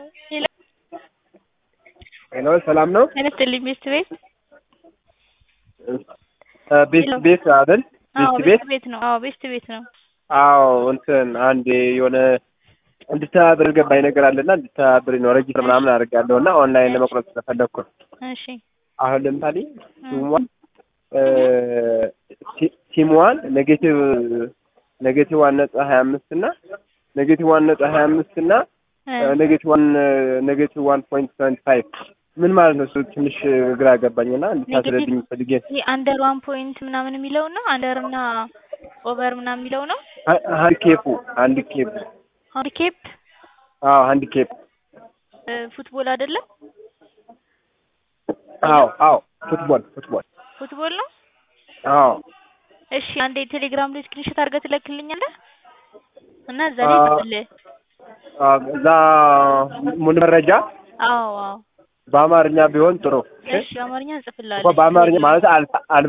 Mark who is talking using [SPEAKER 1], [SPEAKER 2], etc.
[SPEAKER 1] ሄሎ ሰላም ነው?
[SPEAKER 2] ጤና ይስጥልኝ ቤስት ቤት
[SPEAKER 1] ቤስት ቤት አይደል?
[SPEAKER 2] አዎ
[SPEAKER 1] ቤስት ቤት
[SPEAKER 2] ቤስት ቤት ነው። አዎ ቤስት ቤት ነው።
[SPEAKER 1] አዎ እንትን አንድ የሆነ እንድተባበር ገባኝ ነገር አለና እንድተባበር ነው ረጅስተር ምናምን አድርጋለሁ እና ኦንላይን ለመቁረጥ ስለፈለግኩ ነው።
[SPEAKER 2] እሺ
[SPEAKER 1] አሁን ለምሳሌ ሲሟን ሲሟን ኔጌቲቭ ኔጌቲቭ ዋን ነጥብ ሀያ አምስት እና ኔጌቲቭ ዋን ነጥብ ሀያ አምስት እና ኔጌቲቭ ዋን ኔጌቲቭ ዋን ፖይንት ሰቨንቲ ፋይቭ ምን ማለት ነው? እሱ ትንሽ ግራ ገባኝና እንድታስረድኝ ፈልጌ ነው።
[SPEAKER 2] ይሄ አንደር ዋን ፖይንት ምናምን የሚለው ነው። አንደር እና ኦቨር ምናምን የሚለው ነው።
[SPEAKER 1] ሃንዲኬፑ ሃንዲኬፕ
[SPEAKER 2] ሃንዲኬፕ
[SPEAKER 1] አዎ ሃንዲኬፕ
[SPEAKER 2] ፉትቦል አይደለም።
[SPEAKER 1] አዎ አዎ ፉትቦል ፉትቦል
[SPEAKER 2] ፉትቦል ነው።
[SPEAKER 1] አዎ
[SPEAKER 2] እሺ አንዴ ቴሌግራም ላይ ስክሪንሾት አድርገህ ትልክልኛለህ እና እዛ ላይ ጽፍልህ።
[SPEAKER 1] አዎ እዛ ሙሉ መረጃ
[SPEAKER 2] አዎ አዎ
[SPEAKER 1] በአማርኛ ቢሆን ጥሩ።
[SPEAKER 2] እሺ አማርኛ እንጽፍልሃለን።
[SPEAKER 1] እኮ በአማርኛ ማለት አልፋ